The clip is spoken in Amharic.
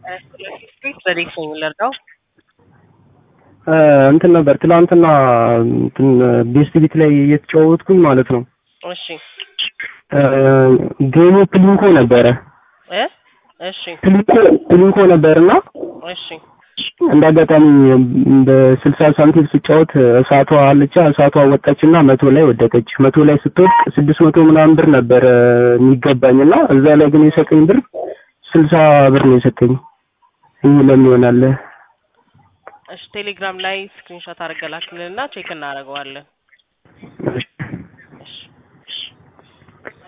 በዴት ነው የምንረዳው። እንትን ነበር ትላንትና እንትን ቤስት ቢት ላይ እየተጫወትኩኝ ማለት ነው። እሺ ጌሙ ፕሊንኮ ነበረ እ እሺ ፕሊንኮ ፕሊንኮ ነበርና እሺ እንደ አጋጣሚ በስልሳ ሳንቲም ስጫወት እሳቷ አለቻ እሳቷ ወጣችና መቶ ላይ ወደቀች። መቶ ላይ ስትወድቅ ስድስት መቶ ምናምን ብር ነበረ የሚገባኝና እዛ ላይ ግን የሰጠኝ ብር ስልሳ ብር ነው የሰጠኝ። ይህ ለምን ይሆናል? እሺ ቴሌግራም ላይ ስክሪንሾት አድርገህ ላክልንና ቼክ እናደርገዋለን። እሺ